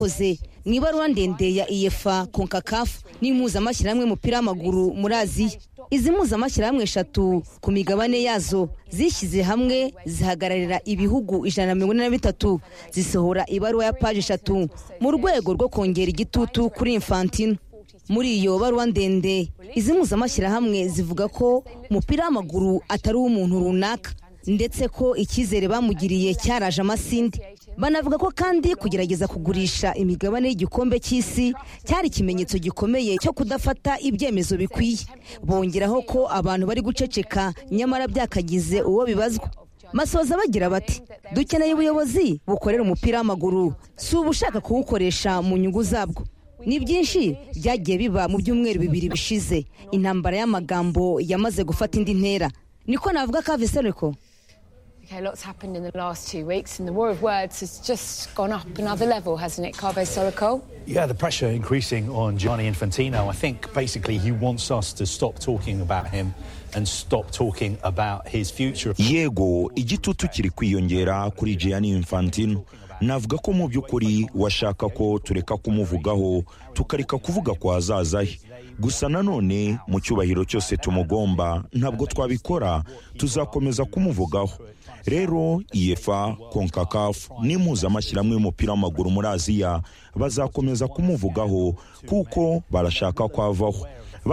koze mu ibaruwa ndende ya iyefa konkakafu n'impuzamashyirahamwe y'umupira w'amaguru muri aziya izi mpuzamashyirahamwe eshatu ku migabane yazo zishyize hamwe zihagararira ibihugu ijana na mirongo ine na bitatu zisohora ibaruwa ya paji eshatu mu rwego rwo kongera igitutu kuri infantino muri iyo baruwa ndende izi mpuzamashyirahamwe zivuga ko umupira w'amaguru atari uw'umuntu runaka ndetse ko icyizere bamugiriye cyaraje amasinde banavuga ko kandi kugerageza kugurisha imigabane y'igikombe cy'isi cyari ikimenyetso gikomeye cyo kudafata ibyemezo bikwiye bongeraho ko abantu bari guceceka nyamara byakagize uwo bibazwa masoza bagira bati dukeneye ubuyobozi bukorera umupira w'amaguru si ubushaka kuwukoresha mu nyungu zabwo ni byinshi byagiye biba mu byumweru bibiri bishize intambara y'amagambo yamaze gufata indi ntera niko navuga ka vesereko Okay, lots happened in the last two weeks, and the war of words has just gone up another level, hasn't it, Carbo Sorokol? Yeah, the pressure increasing on Gianni Infantino. I think basically he wants us to stop talking about him and stop talking about his future. yego igitutu kiri kwiyongera kuri Gianni Infantino navuga ko mu by'ukuri washaka ko tureka kumuvugaho tukareka kuvuga ku hazaza he gusa nanone mu cyubahiro cyose tumugomba ntabwo twabikora tuzakomeza kumuvugaho rero iyefa konkakafu n'impuzamashyirahamwe y'umupira w'amaguru muri aziya bazakomeza kumuvugaho kuko barashaka ko avaho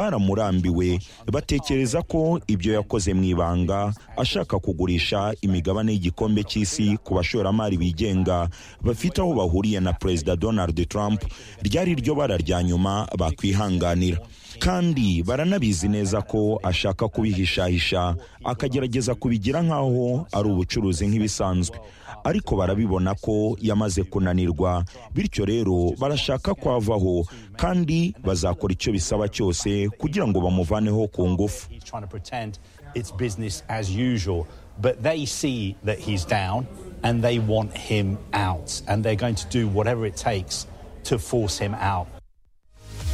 baramurambiwe batekereza ko ibyo yakoze mu ibanga ashaka kugurisha imigabane y'igikombe cy'isi ku bashoramari bigenga bafite aho bahuriye na perezida donald trump ryari ryo bara rya nyuma bakwihanganira kandi baranabizi neza ko ashaka kubihishahisha akagerageza kubigira nk'aho ari ubucuruzi nk'ibisanzwe ariko barabibona ko yamaze kunanirwa bityo rero barashaka ko avaho kandi bazakora icyo bisaba cyose kugira ngo bamuvaneho ku ngufu He's trying to pretend it's business as usual, but they see that he's down and they want him out, and they're going to do whatever it takes to force him out.